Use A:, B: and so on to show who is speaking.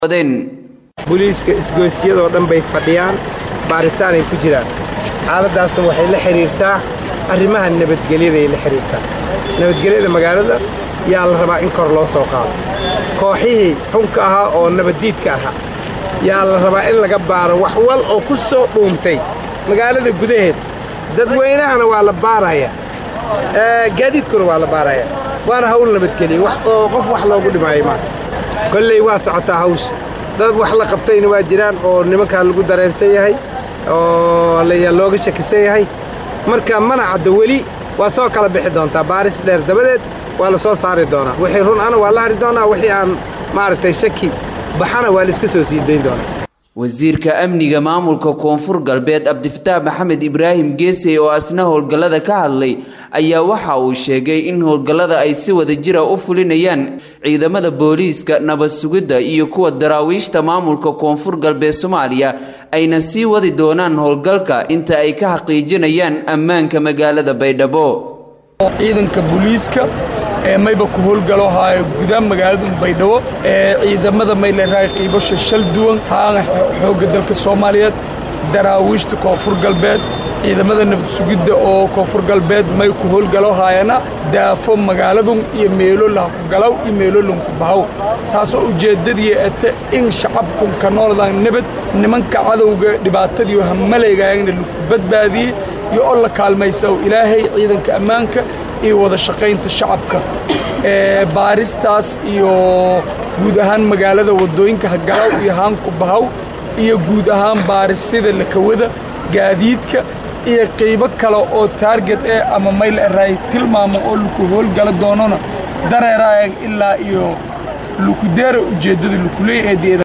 A: booliiska isgoysyadoo dhan bay fadhiyaan baaritaanay ku jiraan xaaladdaasna waxay la xidhiirtaa arrimaha nabadgelyaday la xidhiirtaa nabadgelyada magaalada yaa la rabaa in kor loo soo qaado kooxihii xunka ahaa oo nabaddiidka ahaa yaa la rabaa in laga baaro wax wal oo ku soo dhuuntay magaalada gudaheeda dadweynahana waa la baarayaa gaadiidkuna waa la baarayaa waana hawl nabadgeliya wax oo qof wax loogu dhimaayo maa kolley waa socotaa hawsha dad wax la qabtayna waa jiraan oo nimankaa lagu dareensan yahay oo looga shakisan yahay marka mana caddo weli waa soo kala bixi doontaa baaris dheer dabadeed waa la soo saari doonaa wixii run ana waa la hari doonaa wixii aan maaragtay shaki baxana waa la iska soo sii dayn doonaa
B: wasiirka amniga maamulka koonfur galbeed cabdifataax maxamed ibraahim geesey oo asna howlgallada ka hadlay ayaa waxa uu sheegay in howlgallada ay si wada jira u fulinayaan ciidamada booliiska nabad sugidda iyo kuwa daraawiishta maamulka koonfur galbeed soomaaliya ayna sii wadi doonaan howlgalka inta ay ka xaqiijinayaan ammaanka magaalada baydhabo
C: ciidanka booliiska ee mayba ku howlgalo haayo gudaha magaalada baydhabo ee ciidamada mayleerahay qiibasha shal duwan haana xoogga dalka soomaaliyeed daraawiishta koonfur galbeed ciidamada nabad sugidda oo koonfur galbeed may ku howlgalo haayana daafo magaaladun iyo meelo lahkugalaw iyo meelo lanku bahaw taasoo ujeeddadii ete in shacabkun ka nooladan nabad nimanka cadowga dhibaatadiiyo hamalaygaayagna laku badbaadiyey iyo oo la kaalmaysta ilaahay ciidanka ammaanka iyo wada shaqaynta shacabka ee baaristaas iyo guud ahaan magaalada waddooyinka hagalaw iyo haanku bahaw iyo guud ahaan baarisida lakawada gaadiidka iyo qiibo kale oo taarget eh ama mayl eraay tilmaamo oo laku howlgala doonona dareeraayag ilaa iyo lukudeera ujeeddada lukuleey ee